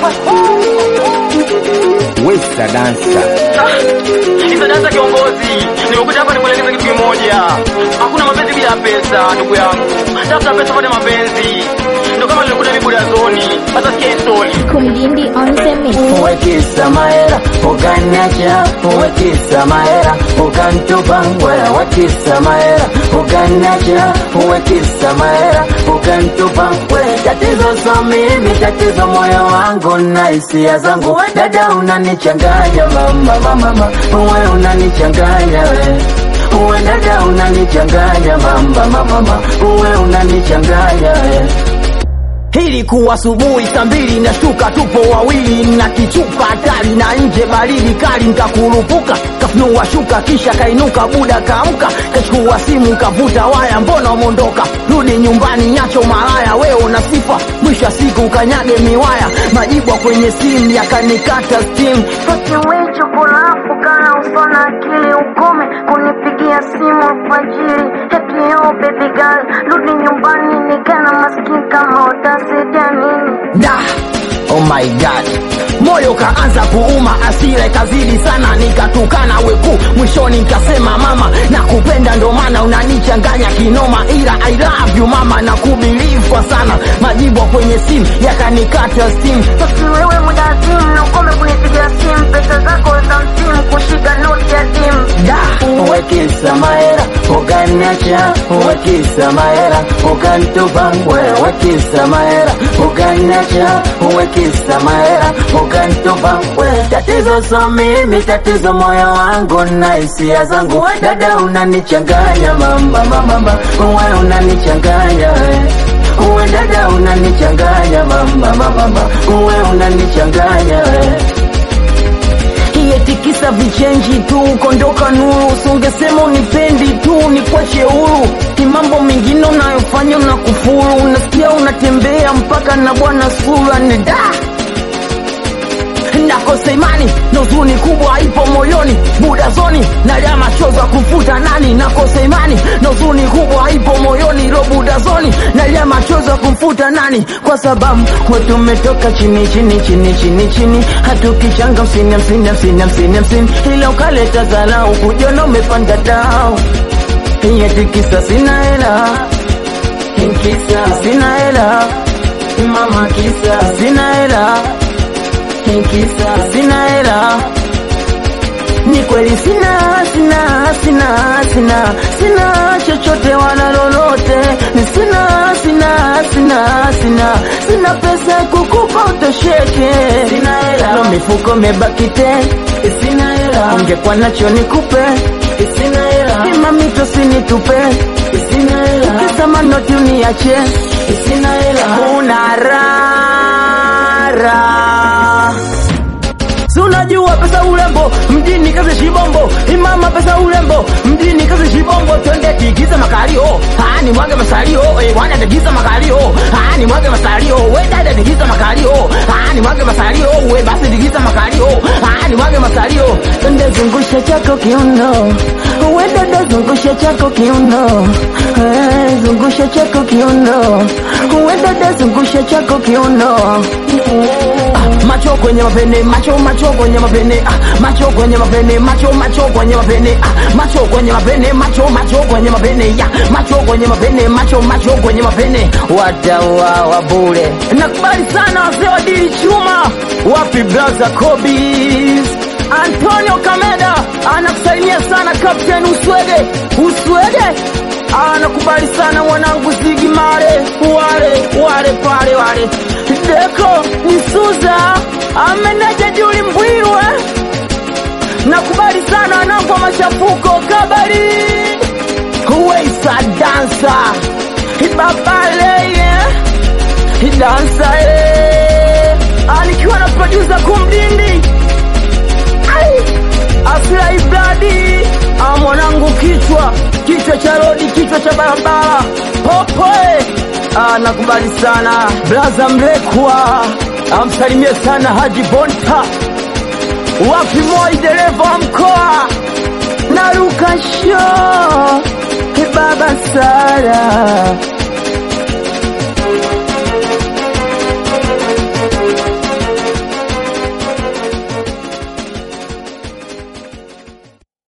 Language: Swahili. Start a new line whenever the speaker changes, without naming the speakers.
Westa dansa
Hizo dansa kiongozi, nimekuja hapa nikuelekeza kitu kimoja. Hakuna mapenzi bila pesa, ndugu yangu. Tafuta pesa upate mapenzi. Ndio kama nilikuta mimi Budazoni. Sasa sikia hii story.
Kumdindi on the mix.
Uwekisa mahera ukaniacha, uwekisa mahera ukanitupa, wewe wekisa mahera ukaniacha, uwekisa mahera ukanitupa, wewe tatizo so mimi, tatizo moyo wangu na hisia zangu, dada unanichanganya mama, mama, mama, wewe unanichanganya wewe Uwe dada unanichanganya mamba mama, uwe unanichanganya wewe
Ilikuwa asubuhi saa mbili nashtuka, tupo wawili na kichupa hatari na nje baridi kali, nkakurupuka kafunua shuka, kisha kainuka buda kaamka, kachukua simu kavuta waya, mbona umondoka? Rudi nyumbani, nyacho malaya, wewe una sifa, mwisho wa siku ukanyage miwaya, majibwa kwenye simu yakanikata steam.
Kiwicho kulafu kana usona akili ukome kunipigia simu alfajiri eti yo baby girl rudi nyumbani nikana maskini kama utasaidia nini
da oh my god moyo kaanza kuuma asira ikazidi sana nikatukana weku mwishoni nikasema mama na kupenda ndo maana unanichanganya kinoma ila i love you mama na kubilivu kwa sana majibu kwenye simu yakanikata steam
eti wewe muda simu na ukome kunipigia simu pesa zako za msimu kushika noti ya simu
da
Uwekisa mahera ukaniacha, uwekisa mahera ukanitupa, wewe wekisa mahera ukaniacha, uwekisa mahera ukanitupa, wewe tatizo so mimi, tatizo moyo wangu na hisia zangu, dada unanichanganya mama, mama, mama, wewe unanichanganya wewe Uwe dada unanichanganya mama, mama, mama, uwe unanichanganya wewe
iyetikisa vichenji tu kondoka nuru usungesema unipendi tu ni kwache huru ni mambo mengine unayofanya na kufuru unasikia unatembea mpaka na bwana sura ni da nakosa imani na huzuni kubwa ipo moyoni budazoni nalia machozi ya kufuta nani nakosa imani na huzuni kubwa ipo moyoni ro budazoni nalia machozi ya kumfuta nani kwa sababu kwetu umetoka chini chini chini chini chini hatukichanga msini hamsini hamsini hamsini hamsini ila ukaleta zalau kujona umepanda dao iyeti kisa sina hela kisa sina hela mama kisa sina hela kisa sina hela ni kweli sina sina sina sina sina chochote wala lolote ni sina sina sina sina sina pesa ya kukupa utosheke sina hela no mifuko mebaki te sina hela ungekuwa nacho nikupe sina hela imamito sinitupe sina hela ukisema noti uniache sina hela una rara Si unajua pesa urembo mjini kazi shibombo imama pesa urembo mjini kazi shibombo twende tigiza makalio ah ni mwage masalio eh wana tigiza makalio ah ni mwage masalio we dada tigiza makalio ah ni mwage masalio we basi tigiza makalio ah ni mwage masalio twende zungusha chako kiuno we dada zungusha chako kiuno eh zungusha chako kiuno we dada zungusha chako kiuno Ah, macho kwenye mapene macho macho kwenye mapene ah, macho kwenye mapene macho macho kwenye mapene ah, macho kwenye mapene macho macho kwenye mapene ya macho kwenye mapene macho macho kwenye mapene watauawa bure nakubali sana wazee wa dili chuma wapi blaza kobis antonio kameda anakusalimia sana kapten uswege uswege anakubali sana mwanangu zigi mare wale wale pale wale deko ni suza ameneja juli mbwirwe nakubali sana wanangu wa machafuko kabari huweisa dansa ibabaleye idansa anikiwa na produsa kumdindi Ai! Afla Ibradi ah, mwanangu kichwa kichwa cha rodi kichwa cha barabara popoe ah, nakubali sana blaza mlekwa amsalimie sana Haji Bonta wapi moi dereva wa mkoa na Lukasho baba Sara